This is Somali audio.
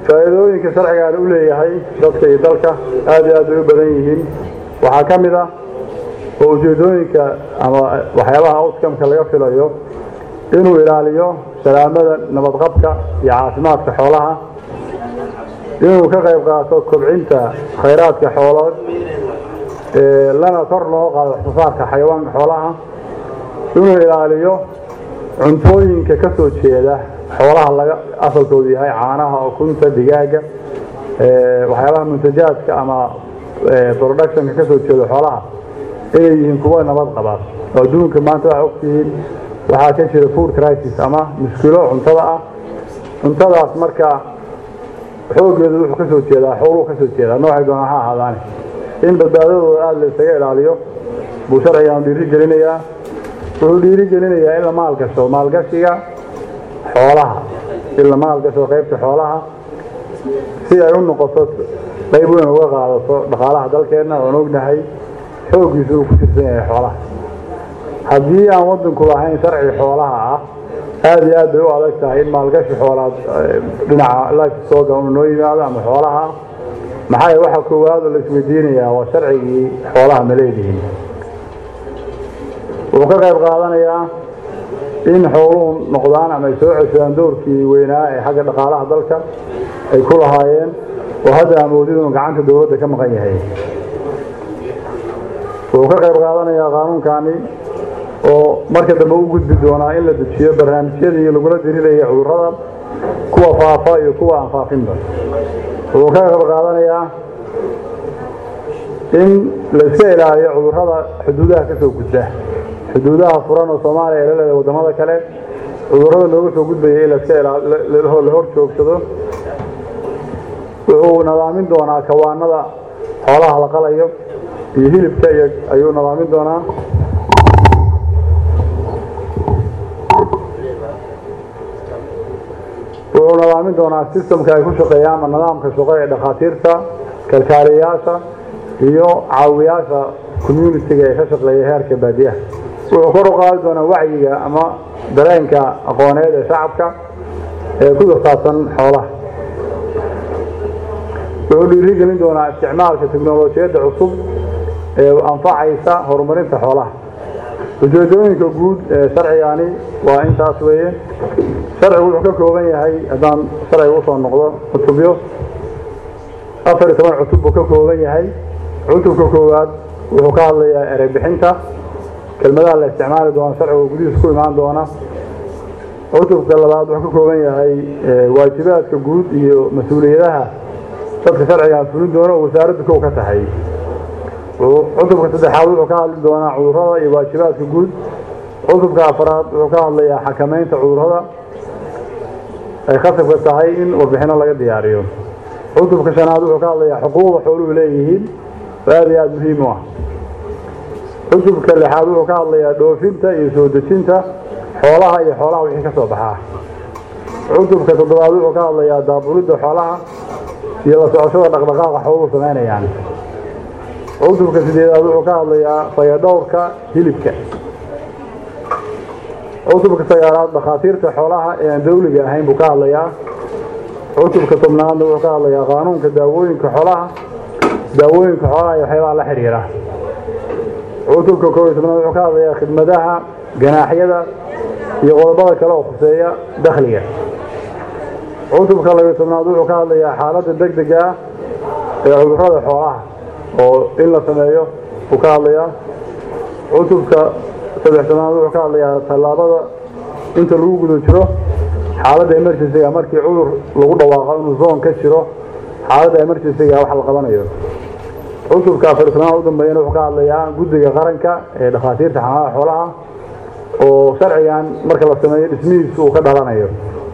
faa'iidooyinka sharcigaan u leeyahay dadka iyo dalka aad iyo aad bay u badan yihiin waxaa ka mid ah oo ujeedooyinka ama waxyaabaha outcomeka laga filayo inuu ilaaliyo salaamada nabadqabka iyo caafimaadka xoolaha inuu ka qayb qaato kobcinta khayraadka xoolood lana kor loo qaado waxsoosaarka xayawaanka xoolaha inuu ilaaliyo cuntooyinka ka soo jeeda xoolaha laga asalkoodu yahay caanaha ukunta digaaga waxyaabaha muntajaadka ama productionka ka soo jeeda xoolaha inay yihiin kuwa nabad qaba oo adduunka maanta waxaa ogtihiin waxaa ka jira food crisis ama mushkilo cuntada ah cuntadaas marka xooggeedu wuxuu ka soo jeedaa xooluhu ka soo jeedaa noocay doonaa ha ahaadaane in badbaadadooda aada la isaga ilaaliyo buu sharcigan dhiiri gelinayaa wuxuu dhiiri gelinayaa in la maalgasho maalgashiga xoolaha in la maalgasho qaybta xoolaha si ay u noqoto qayb weyn uga qaadato dhaqaalaha dalkeenna oon ognahay xooggiisu uu ku tirsan yahay xoolaha haddii aan wadanku lahayn sharci xoolaha ah aada iyo aad bay u adag tahay in maalgashi xoolaad dhinaca lifestoga uu noo yimaado ama xoolaha maxaa waxa koowaad oo la isweydiinayaa waa sharcigii xoolaha ma leedihiin wuxuu ka qayb qaadanayaa in xooluhu noqdaan ama ay soo ceshadaan doorkii weynaa ee xagga dhaqaalaha dalka ay ku lahaayeen oo hadda amoodid inuu gacanta dowladda ka maqan yahay wuxuu ka qayb qaadanayaa qaanuunkani oo marka dambe u gudbi doonaa in la dejiyo barnaamijyadii lagula diriraya cudurrada kuwa faafa iyo kuwa aan faafinba wuxuu ka qayb qaadanayaa in la iska ilaaliyo cudurrada xuduudaha ka soo gudba xuduudaha furan oo soomaaliya ay la leedahay waddamada kale cudurrada looga soo gudbaya in laska la hor joogsado wuxuu nadaamin doonaa kawaanada xoolaha la qalayo iyo hilibka iyo ayuu nadaamin doonaa wuxuu nadaamin doonaa sistamka ay ku shaqeeyaan ama nidaamka shaqo ee dhakhaatiirta kalkaaliyayaasha iyo caawiyaasha communitiga ee ka shaqeeya heerka baadiyaha wuxuu kor u qaadi doonaa wacyiga ama dareenka aqooneed ee shacabka ee ku saabsan xoolaha wuxuu dhiiri gelin doonaa isticmaalka teknolojiyadda cusub ee anfacaysa horumarinta xoolaha ujeedooyinka guud ee sharcigani waa intaas weeye sharcigu wuxuu ka kooban yahay haddaan sharciga usoo noqdo cutubyo afar iyo toban cutub buu ka kooban yahay cutubka koowaad wuxuu ka hadlayaa ereybixinta kelmadaha la isticmaali doona sharciga gudihiis ku imaan doona cutubka labaad wuxuu ka kooban yahay waajibaadka guud iyo mas-uuliyadaha dadka sharcigan fulin doona oo wasaaraddu kow ka tahay cutubka saddexaad wuxuu ka hadli doonaa cudurrada iyo waajibaadka guud cutubka afaraad wuxuu ka hadlayaa xakamaynta cudurrada ay khasabka tahay in warbixino laga diyaariyo cutubka shanaad wuxuu ka hadlayaa xuquuqda xooluhu leeyihiin oo aada iyo aada muhiim u ah cutubka lixaad wuxuu ka hadlayaa dhoofinta iyo soo dejinta xoolaha iyo xoolaha wixii ka soo baxaa cutubka toddobaad wuxuu ka hadlayaa daabulidda xoolaha iyo la socoshada dhaqdhaqaaqa xooluhu samaynayaan cutubka sideedaad wuxuu ka hadlayaa fayadhowrka hilibka cutubka sagaalaad dhakhaatiirta xoolaha ee aan dawliga ahayn buu ka hadlayaa cutubka tobnaadna wuxuu ka hadlayaa qaanuunka daawooyinka xoolaha daawooyinka xoolaha iyo waxyaabaha la xiriira cutubka koob iyo tobnaad wuxuu ka hadlayaa khidmadaha ganaaxyada iyo qodobada kale oo khuseeya dakhliga cutubka labiyo tobnaad wuxuu ka hadlayaa xaaladda deg dega ah ee cudurrada xoolaha oo in la sameeyo uu ka hadlayaa cutubka saddex tobnaad wuxuu ka hadlayaa tallaabada inta lagu guda jiro xaaladda emergencyga markii cudur lagu dhawaaqo inuu zoon ka jiro xaaladda emergencyga wax la qabanayo cutubka afar tobnaad u dambeeyana wuxuu ka hadlayaa guddiga qaranka ee dhakhaatiirta xanaanaha xoolaha oo sharcigan marka la sameeyo dhismihiisu uu ka dhalanayo